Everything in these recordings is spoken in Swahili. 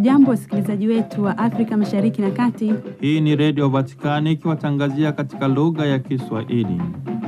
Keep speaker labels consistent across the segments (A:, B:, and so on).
A: Hamjambo, wasikilizaji wetu wa Afrika Mashariki na Kati.
B: Hii ni Redio Vatikani ikiwatangazia katika lugha ya Kiswahili.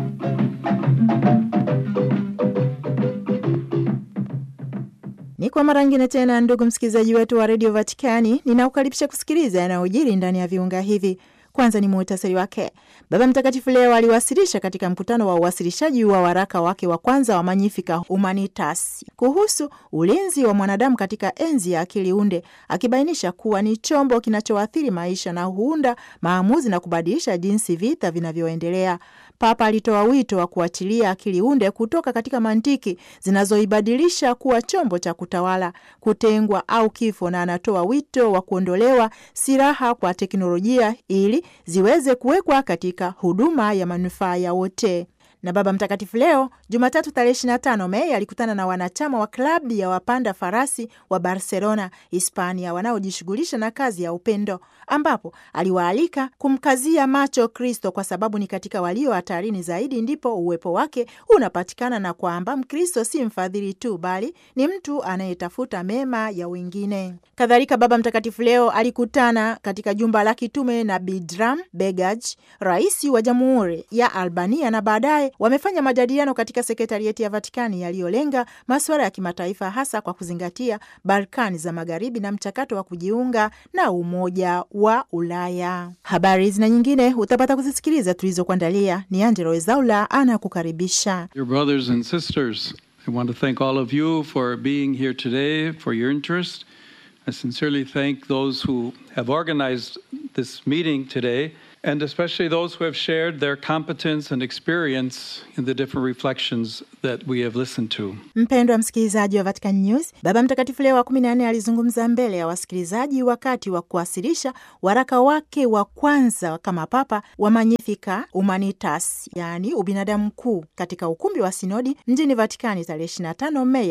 C: Ni kwa mara ngine tena, ndugu msikilizaji wetu wa redio Vatikani, ninaukaribisha kusikiliza yanayojiri ndani ya viunga hivi. Kwanza ni muhtasari wake. Baba Mtakatifu leo aliwasilisha katika mkutano wa uwasilishaji wa waraka wake wa kwanza wa Magnificat Humanitas kuhusu ulinzi wa mwanadamu katika enzi ya akili unde, akibainisha kuwa ni chombo kinachoathiri maisha na huunda maamuzi na kubadilisha jinsi vita vinavyoendelea. Papa alitoa wito wa kuachilia akili unde kutoka katika mantiki zinazoibadilisha kuwa chombo cha kutawala, kutengwa au kifo, na anatoa wito wa kuondolewa silaha kwa teknolojia ili ziweze kuwekwa katika huduma ya manufaa ya wote. Na Baba Mtakatifu leo Jumatatu tarehe 25 Mei alikutana na wanachama wa klabu ya wapanda farasi wa Barcelona, Hispania, wanaojishughulisha na kazi ya upendo, ambapo aliwaalika kumkazia macho Kristo kwa sababu ni katika walio hatarini zaidi ndipo uwepo wake unapatikana, na kwamba Mkristo si mfadhili tu, bali ni mtu anayetafuta mema ya wengine. Kadhalika, Baba Mtakatifu leo alikutana katika jumba la kitume na Bidram Begaj, rais wa Jamhuri ya Albania, na baadaye wamefanya majadiliano katika sekretarieti ya Vatikani yaliyolenga masuala ya kimataifa hasa kwa kuzingatia Balkani za Magharibi na mchakato wa kujiunga na Umoja wa Ulaya. Habari zina nyingine utapata kuzisikiliza tulizokuandalia. Ni Angelo Ezaula anakukaribisha.
D: Dear brothers and sisters, I want to thank all of you for being here today, for your interest. I sincerely thank those who have organized this meeting today, and especially those who have shared their competence and experience in the different reflections that we have listened to.
C: Mpendwa msikilizaji wa Vatican News, Baba Mtakatifu Leo wa kumi na nne alizungumza mbele ya wasikilizaji wakati wa kuwasilisha waraka wake wa kwanza kama Papa wa Magnificat Humanitas, yaani ubinadamu mkuu, katika ukumbi wa sinodi mjini Vatikani tarehe 25 Mei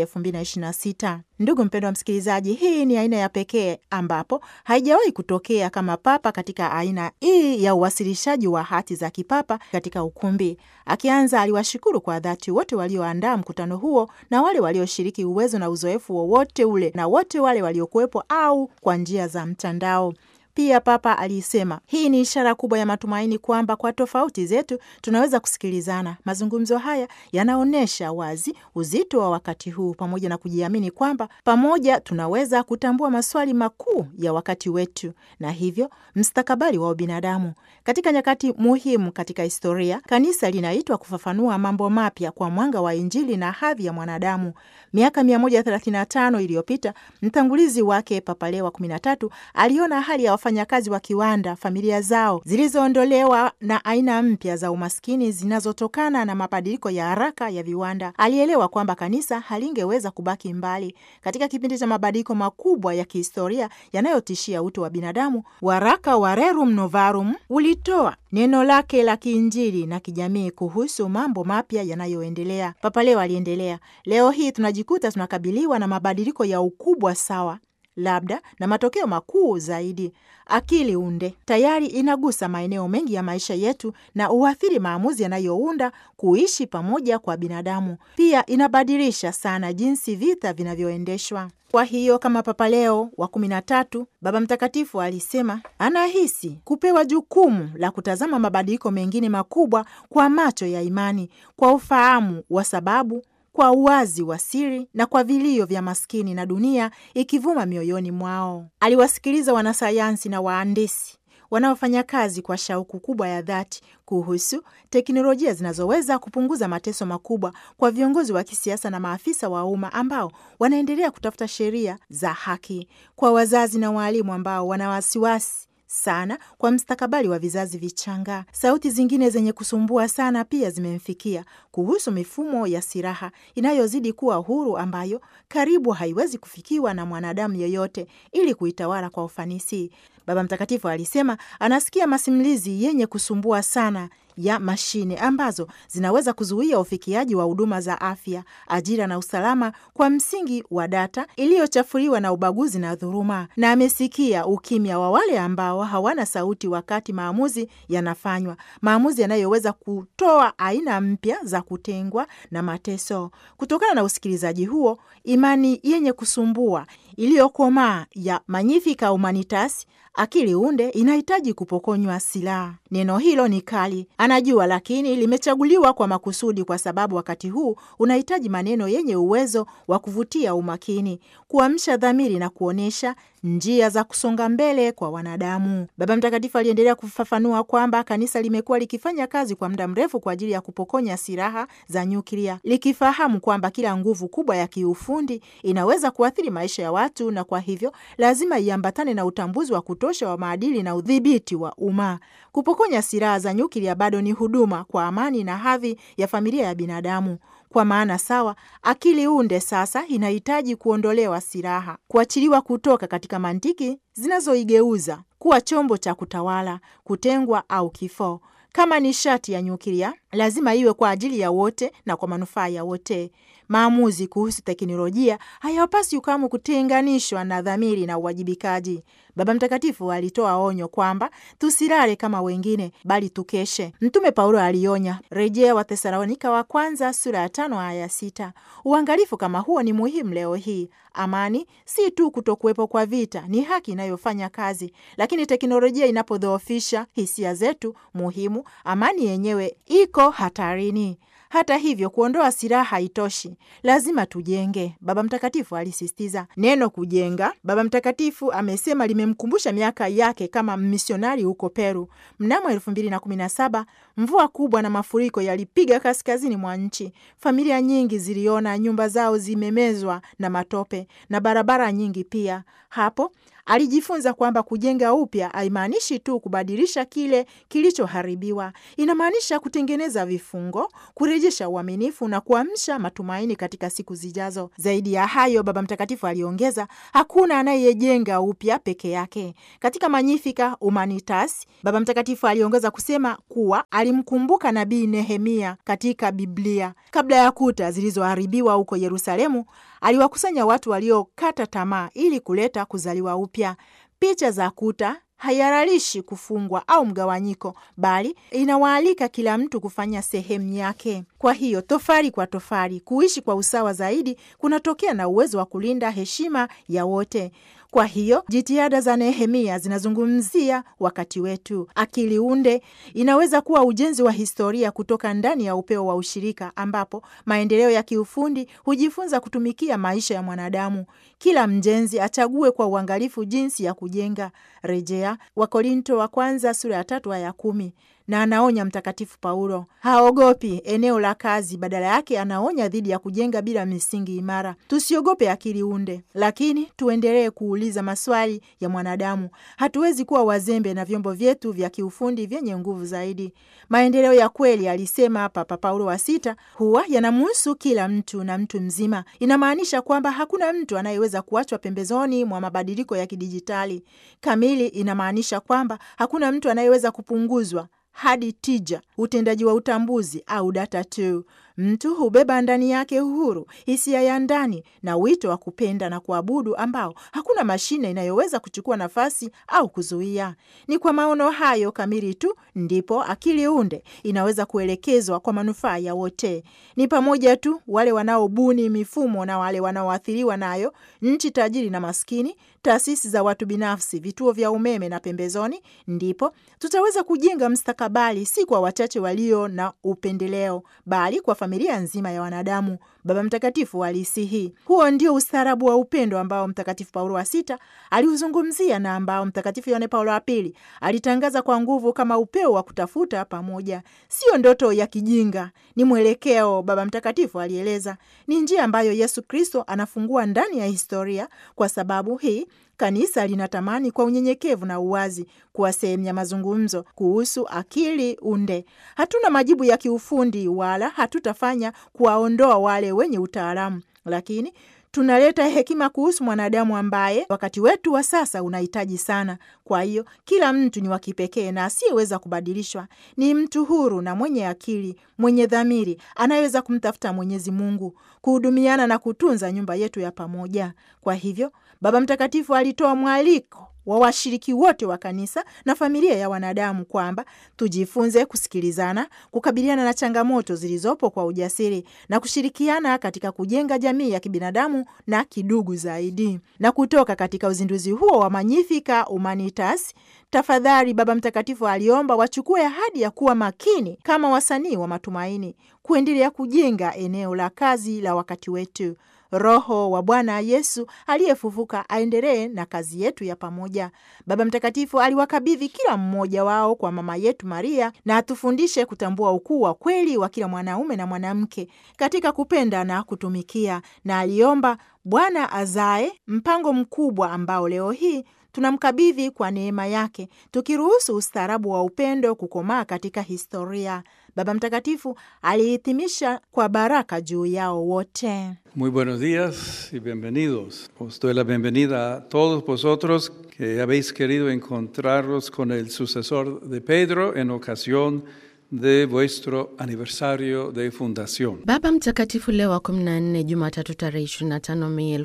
C: 2026. Ndugu mpendwa msikilizaji, hii ni aina ya pekee ambapo haijawahi kutokea kama Papa katika aina hii ya uwasilishaji wa hati za kipapa katika ukumbi. Akianza, aliwashukuru kwa dhati wote walioandaa mkutano huo na wale walioshiriki uwezo na uzoefu wowote ule na wote wale waliokuwepo au kwa njia za mtandao. Pia Papa alisema hii ni ishara kubwa ya matumaini kwamba kwa tofauti zetu tunaweza kusikilizana. Mazungumzo haya yanaonyesha wazi uzito wa wakati huu, pamoja na kujiamini kwamba pamoja tunaweza kutambua maswali makuu ya wakati wetu na hivyo mstakabali wa ubinadamu. Katika nyakati muhimu katika historia, kanisa linaitwa kufafanua mambo mapya kwa mwanga wa Injili na hadhi ya mwanadamu. Miaka 135 iliyopita mtangulizi wake Papa Leo wa 13 aliona hali ya wafanyakazi wa kiwanda, familia zao zilizoondolewa na aina mpya za umaskini zinazotokana na mabadiliko ya haraka ya viwanda. Alielewa kwamba kanisa halingeweza kubaki mbali katika kipindi cha mabadiliko makubwa ya kihistoria yanayotishia utu wa binadamu. Waraka wa Rerum Novarum ulitoa neno lake la kiinjili na kijamii kuhusu mambo mapya yanayoendelea. Papa Leo aliendelea, leo hii tunajikuta tunakabiliwa na mabadiliko ya ukubwa sawa labda na matokeo makuu zaidi. Akili unde tayari inagusa maeneo mengi ya maisha yetu na uathiri maamuzi yanayounda kuishi pamoja kwa binadamu. Pia inabadilisha sana jinsi vita vinavyoendeshwa. Kwa hiyo kama Papa Leo wa kumi na tatu, Baba Mtakatifu alisema anahisi kupewa jukumu la kutazama mabadiliko mengine makubwa kwa macho ya imani, kwa ufahamu wa sababu kwa uwazi wa siri na kwa vilio vya maskini na dunia ikivuma mioyoni mwao. Aliwasikiliza wanasayansi na wahandisi wanaofanya kazi kwa shauku kubwa ya dhati kuhusu teknolojia zinazoweza kupunguza mateso makubwa kwa viongozi wa kisiasa na maafisa wa umma ambao wanaendelea kutafuta sheria za haki, kwa wazazi na waalimu ambao wana wasiwasi sana kwa mstakabali wa vizazi vichanga. Sauti zingine zenye kusumbua sana pia zimemfikia kuhusu mifumo ya silaha inayozidi kuwa huru, ambayo karibu haiwezi kufikiwa na mwanadamu yeyote ili kuitawala kwa ufanisi. Baba Mtakatifu alisema anasikia masimulizi yenye kusumbua sana ya mashine ambazo zinaweza kuzuia ufikiaji wa huduma za afya, ajira na usalama kwa msingi wa data iliyochafuliwa na ubaguzi na dhuluma, na amesikia ukimya wa wale ambao hawana sauti wakati maamuzi yanafanywa, maamuzi yanayoweza kutoa aina mpya za kutengwa na mateso. Kutokana na usikilizaji huo, imani yenye kusumbua iliyokomaa ya Magnificat Humanitas, akili unde inahitaji kupokonywa silaha. Neno hilo ni kali, anajua, lakini limechaguliwa kwa makusudi, kwa sababu wakati huu unahitaji maneno yenye uwezo wa kuvutia umakini, kuamsha dhamiri na kuonyesha njia za kusonga mbele kwa wanadamu. Baba Mtakatifu aliendelea kufafanua kwamba kanisa limekuwa likifanya kazi kwa muda mrefu kwa ajili ya kupokonya silaha za nyuklia, likifahamu kwamba kila nguvu kubwa ya kiufundi inaweza kuathiri maisha ya watu, na kwa hivyo lazima iambatane na utambuzi wa kutosha wa maadili na udhibiti wa umma. Kupokonya silaha za nyuklia bado ni huduma kwa amani na hadhi ya familia ya binadamu. Kwa maana sawa, akili unde sasa inahitaji kuondolewa silaha, kuachiliwa kutoka katika mantiki zinazoigeuza kuwa chombo cha kutawala, kutengwa au kifo. Kama nishati ya nyuklia lazima iwe kwa ajili ya wote na kwa manufaa ya wote. Maamuzi kuhusu teknolojia hayapaswi kamwe kutenganishwa na dhamiri na uwajibikaji. Baba Mtakatifu alitoa onyo kwamba tusilale kama wengine, bali tukeshe. Mtume Paulo alionya, rejea Wathesalonika wa kwanza sura ya tano aya ya sita. Uangalifu kama huo ni muhimu leo hii. Amani si tu kutokuwepo kwa vita, ni haki inayofanya kazi, lakini teknolojia inapodhoofisha hisia zetu muhimu, amani yenyewe iko hatarini. Hata hivyo, kuondoa silaha haitoshi, lazima tujenge, Baba Mtakatifu alisisitiza. Neno kujenga, Baba Mtakatifu amesema, limemkumbusha miaka yake kama misionari huko Peru. Mnamo elfu mbili na kumi na saba mvua kubwa na mafuriko yalipiga kaskazini mwa nchi. Familia nyingi ziliona nyumba zao zimemezwa na matope na barabara nyingi pia. Hapo alijifunza kwamba kujenga upya haimaanishi tu kubadilisha kile kilichoharibiwa. Inamaanisha kutengeneza vifungo, kurejesha uaminifu na kuamsha matumaini katika siku zijazo. Zaidi ya hayo, Baba Mtakatifu aliongeza, hakuna anayejenga upya peke yake. Katika Magnificat Humanitas, Baba Mtakatifu aliongeza kusema kuwa alimkumbuka nabii Nehemia katika Biblia. Kabla ya kuta zilizoharibiwa huko Yerusalemu, aliwakusanya watu waliokata tamaa ili kuleta kuzaliwa upya. Picha za kuta haihalalishi kufungwa au mgawanyiko, bali inawaalika kila mtu kufanya sehemu yake. Kwa hiyo tofali kwa tofali, kuishi kwa usawa zaidi kunatokea na uwezo wa kulinda heshima ya wote. Kwa hiyo jitihada za Nehemia zinazungumzia wakati wetu. Akili unde inaweza kuwa ujenzi wa historia kutoka ndani ya upeo wa ushirika, ambapo maendeleo ya kiufundi hujifunza kutumikia maisha ya mwanadamu. Kila mjenzi achague kwa uangalifu jinsi ya kujenga. Rejea Wakorinto wa kwanza sura ya tatu aya ya kumi. Na anaonya Mtakatifu Paulo haogopi eneo la kazi, badala yake anaonya dhidi ya kujenga bila misingi imara. Tusiogope akili unde, lakini tuendelee kuuliza maswali ya mwanadamu. Hatuwezi kuwa wazembe na vyombo vyetu vya kiufundi vyenye nguvu zaidi. Maendeleo ya kweli, alisema Papa Paulo wa Sita, huwa yanamhusu kila mtu na mtu mzima. Inamaanisha kwamba hakuna mtu anayeweza kuachwa pembezoni mwa mabadiliko ya kidijitali. Kamili inamaanisha kwamba hakuna mtu anayeweza kupunguzwa hadi tija, utendaji wa utambuzi au data tu. Mtu hubeba ndani yake uhuru, hisia ya ndani na wito wa kupenda na kuabudu ambao hakuna mashine inayoweza kuchukua nafasi au kuzuia. Ni kwa maono hayo kamili tu ndipo akili unde inaweza kuelekezwa kwa manufaa ya wote. Ni pamoja tu wale wanaobuni mifumo na wale wanaoathiriwa nayo, nchi tajiri na maskini, taasisi za watu binafsi, vituo vya umeme na pembezoni. Ndipo tutaweza kujenga mstakabali, si kwa wachache walio na upendeleo, bali kwa familia nzima ya wanadamu. Baba Mtakatifu alisihi. Huo ndio ustaarabu wa upendo ambao Mtakatifu Paulo wa Sita aliuzungumzia na ambao Mtakatifu Yohane Paulo wa Pili alitangaza kwa nguvu kama upeo wa kutafuta pamoja. Sio ndoto ya kijinga, ni mwelekeo, Baba Mtakatifu alieleza. Ni njia ambayo Yesu Kristo anafungua ndani ya historia. Kwa sababu hii Kanisa linatamani kwa unyenyekevu na uwazi kuwa sehemu ya mazungumzo kuhusu akili unde. Hatuna majibu ya kiufundi wala hatutafanya kuwaondoa wale wenye utaalamu, lakini tunaleta hekima kuhusu mwanadamu ambaye wakati wetu wa sasa unahitaji sana. Kwa hiyo kila mtu ni wa kipekee na asiyeweza kubadilishwa. Ni mtu huru na mwenye akili, mwenye dhamiri, anayeweza kumtafuta Mwenyezi Mungu, kuhudumiana na kutunza nyumba yetu ya pamoja. Kwa hivyo Baba Mtakatifu alitoa mwaliko wa washiriki wote wa kanisa na familia ya wanadamu kwamba tujifunze kusikilizana, kukabiliana na changamoto zilizopo kwa ujasiri na kushirikiana katika kujenga jamii ya kibinadamu na kidugu zaidi. Na kutoka katika uzinduzi huo wa Magnificat Humanitas, tafadhali Baba Mtakatifu aliomba wachukue ahadi ya kuwa makini kama wasanii wa matumaini, kuendelea kujenga eneo la kazi la wakati wetu. Roho wa Bwana Yesu aliyefufuka aendelee na kazi yetu ya pamoja. Baba Mtakatifu aliwakabidhi kila mmoja wao kwa mama yetu Maria, na atufundishe kutambua ukuu wa kweli wa kila mwanaume na mwanamke katika kupenda na kutumikia, na aliomba Bwana azae mpango mkubwa ambao leo hii tunamkabidhi kwa neema yake, tukiruhusu ustaarabu wa upendo kukomaa katika historia. Baba Mtakatifu alihitimisha kwa baraka juu yao wote.
D: Muy buenos días y bienvenidos. Os doy la bienvenida a todos vosotros que habéis querido encontraros con el sucesor de Pedro en ocasión de vuestro aniversario de fundación.
E: Baba Mtakatifu Leo wa 14 Jumatatu tarehe 25 Mei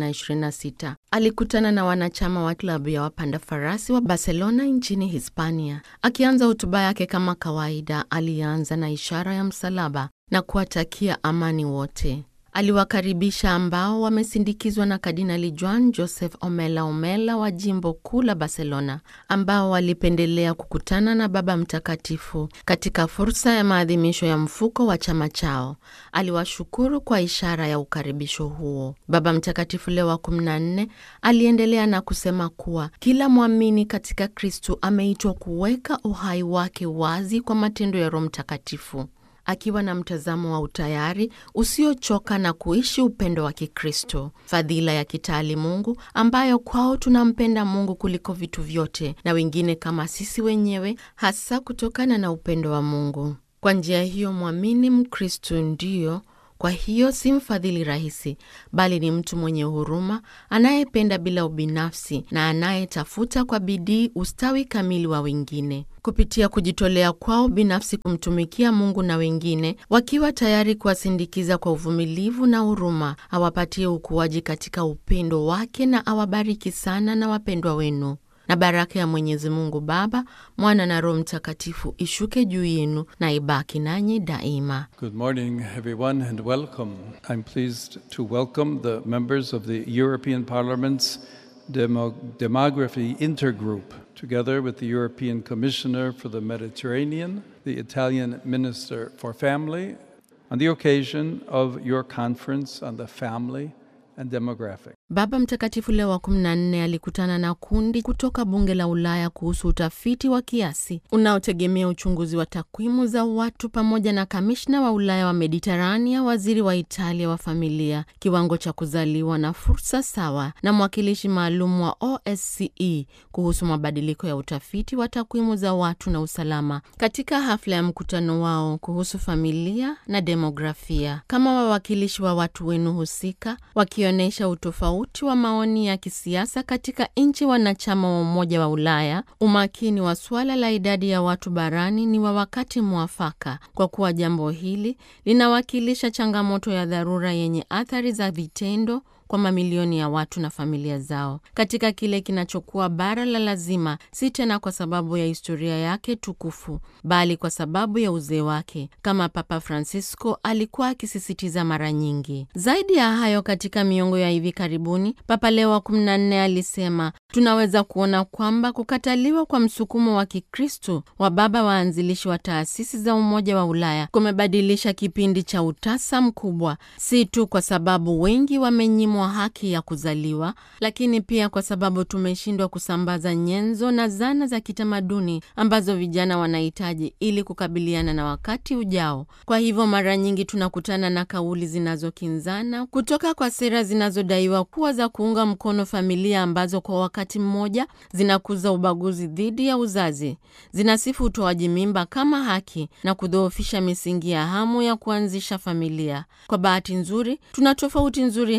E: 2026 alikutana na wanachama wa klabu ya wapanda farasi wa Barcelona nchini Hispania. Akianza hotuba yake kama kawaida, alianza na ishara ya msalaba na kuwatakia amani wote. Aliwakaribisha ambao wamesindikizwa na Kardinali Juan Joseph Omella Omella wa jimbo kuu la Barcelona, ambao walipendelea kukutana na Baba Mtakatifu katika fursa ya maadhimisho ya mfuko wa chama chao. Aliwashukuru kwa ishara ya ukaribisho huo. Baba Mtakatifu Leo wa 14 aliendelea na kusema kuwa kila mwamini katika Kristu ameitwa kuweka uhai wake wazi kwa matendo ya Roho Mtakatifu akiwa na mtazamo wa utayari usiochoka na kuishi upendo wa Kikristo, fadhila ya kitaalimungu ambayo kwao tunampenda Mungu kuliko vitu vyote na wengine kama sisi wenyewe, hasa kutokana na upendo wa Mungu. Kwa njia hiyo, mwamini Mkristo ndiyo kwa hiyo si mfadhili rahisi, bali ni mtu mwenye huruma, anayependa bila ubinafsi na anayetafuta kwa bidii ustawi kamili wa wengine kupitia kujitolea kwao binafsi kumtumikia Mungu na wengine, wakiwa tayari kuwasindikiza kwa uvumilivu na huruma, awapatie ukuaji katika upendo wake na awabariki sana na wapendwa wenu na baraka ya Mwenyezi Mungu Baba, Mwana na Roho Mtakatifu ishuke juu yenu na ibaki nanyi daima.
D: Good morning, everyone, and welcome. I'm pleased to welcome the members of the European Parliament's Demo- Demography Intergroup, together with the European Commissioner for the Mediterranean, the Italian Minister for Family, on the occasion of your conference on the family and demographic.
E: Baba Mtakatifu Leo wa 14 alikutana na kundi kutoka bunge la Ulaya kuhusu utafiti wa kiasi unaotegemea uchunguzi wa takwimu za watu pamoja na kamishna wa Ulaya wa Mediterania, waziri wa Italia wa familia, kiwango cha kuzaliwa na fursa sawa, na mwakilishi maalum wa OSCE kuhusu mabadiliko ya utafiti wa takwimu za watu na usalama katika hafla ya mkutano wao kuhusu familia na demografia. Kama wawakilishi wa watu wenu husika, wakionyesha utofauti wa maoni ya kisiasa katika nchi wanachama wa Umoja wa Ulaya, umakini wa suala la idadi ya watu barani ni wa wakati mwafaka, kwa kuwa jambo hili linawakilisha changamoto ya dharura yenye athari za vitendo kwa mamilioni ya watu na familia zao katika kile kinachokuwa bara la lazima, si tena kwa sababu ya historia yake tukufu, bali kwa sababu ya uzee wake, kama Papa Francisco alikuwa akisisitiza mara nyingi. Zaidi ya hayo, katika miongo ya hivi karibuni, Papa Leo wa 14 alisema tunaweza kuona kwamba kukataliwa kwa msukumo wa Kikristo wa baba waanzilishi wa taasisi za Umoja wa Ulaya kumebadilisha kipindi cha utasa mkubwa, si tu kwa sababu wengi wamenyimwa haki ya kuzaliwa, lakini pia kwa sababu tumeshindwa kusambaza nyenzo na zana za kitamaduni ambazo vijana wanahitaji ili kukabiliana na wakati ujao. Kwa hivyo, mara nyingi tunakutana na kauli zinazokinzana kutoka kwa sera zinazodaiwa kuwa za kuunga mkono familia ambazo kwa wakati mmoja zinakuza ubaguzi dhidi ya uzazi, zinasifu utoaji mimba kama haki na kudhoofisha misingi ya hamu ya kuanzisha familia. Kwa bahati nzuri, tuna tofauti nzuri hapa kwenye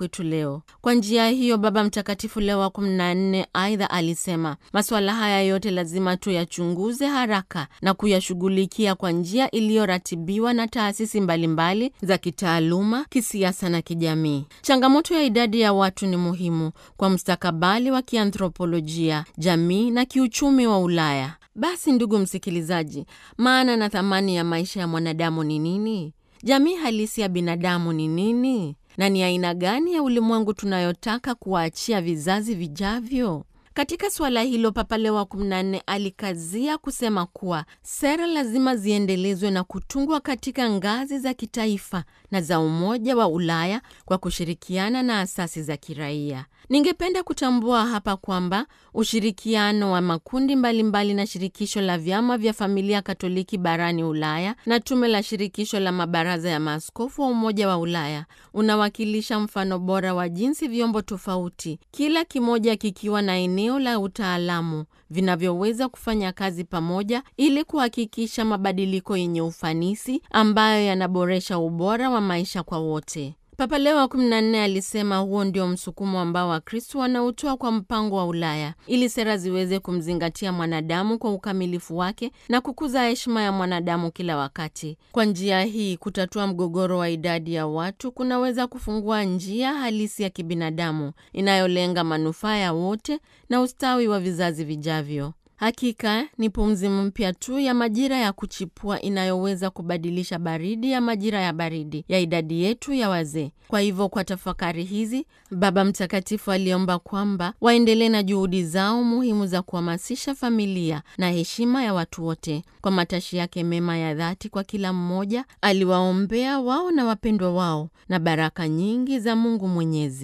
E: kwetu leo. Kwa njia hiyo, Baba Mtakatifu Leo wa 14 aidha alisema masuala haya yote lazima tuyachunguze haraka na kuyashughulikia kwa njia iliyoratibiwa na taasisi mbalimbali za kitaaluma, kisiasa na kijamii. Changamoto ya idadi ya watu ni muhimu kwa mustakabali wa kianthropolojia, jamii na kiuchumi wa Ulaya. Basi ndugu msikilizaji, maana na thamani ya maisha ya mwanadamu ni nini? Jamii halisi ya binadamu ni nini? Na ni aina gani ya ulimwengu tunayotaka kuwaachia vizazi vijavyo? Katika suala hilo, Papa Leo wa 14 alikazia kusema kuwa sera lazima ziendelezwe na kutungwa katika ngazi za kitaifa na za Umoja wa Ulaya kwa kushirikiana na asasi za kiraia. Ningependa kutambua hapa kwamba ushirikiano wa makundi mbalimbali mbali na shirikisho la vyama vya familia Katoliki barani Ulaya na tume la shirikisho la mabaraza ya maaskofu wa Umoja wa Ulaya unawakilisha mfano bora wa jinsi vyombo tofauti, kila kimoja kikiwa na eneo la utaalamu, vinavyoweza kufanya kazi pamoja ili kuhakikisha mabadiliko yenye ufanisi ambayo yanaboresha ubora wa maisha kwa wote. Papa Leo wa 14 alisema huo ndio msukumo ambao Wakristo wanautoa kwa mpango wa Ulaya ili sera ziweze kumzingatia mwanadamu kwa ukamilifu wake na kukuza heshima ya mwanadamu kila wakati. Kwa njia hii, kutatua mgogoro wa idadi ya watu kunaweza kufungua njia halisi ya kibinadamu inayolenga manufaa ya wote na ustawi wa vizazi vijavyo. Hakika ni pumzi mpya tu ya majira ya kuchipua inayoweza kubadilisha baridi ya majira ya baridi ya idadi yetu ya wazee. Kwa hivyo, kwa tafakari hizi, Baba Mtakatifu aliomba kwamba waendelee na juhudi zao muhimu za kuhamasisha familia na heshima ya watu wote. Kwa matashi yake mema ya dhati kwa kila mmoja, aliwaombea wao na wapendwa wao na baraka nyingi za Mungu Mwenyezi.